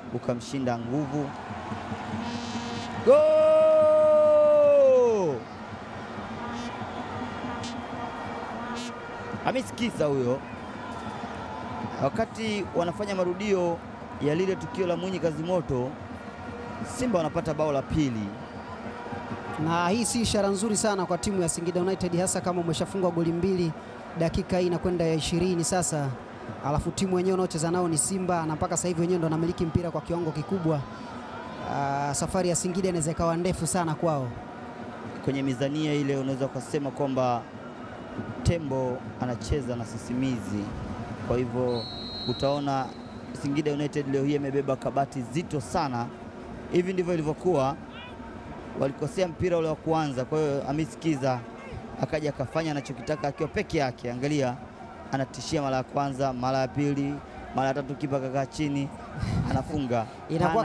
ukamshinda nguvu. Go! Hamis Kisa huyo, wakati wanafanya marudio ya lile tukio la Mwinyi Kazimoto, Simba wanapata bao la pili. na hii si ishara nzuri sana kwa timu ya Singida United, hasa kama umeshafungwa goli mbili dakika hii inakwenda ya ishirini sasa, alafu timu wenyewe unaocheza nao ni Simba na mpaka sasa hivi wenyewe ndo wanamiliki mpira kwa kiwango kikubwa. Ah, safari ya Singida inaweza ikawa ndefu sana kwao. Kwenye mizania ile unaweza ukasema kwamba tembo anacheza na sisimizi. Kwa hivyo utaona Singida United leo hii imebeba kabati zito sana. Hivi ndivyo ilivyokuwa, walikosea mpira ule wa kuanza. Kwa hiyo Hamis Kiza akaja akafanya anachokitaka akiwa peke yake. Angalia, anatishia mara ya kwanza, mara ya pili, mara ya tatu, kipa kakaa chini, anafunga Inakuwa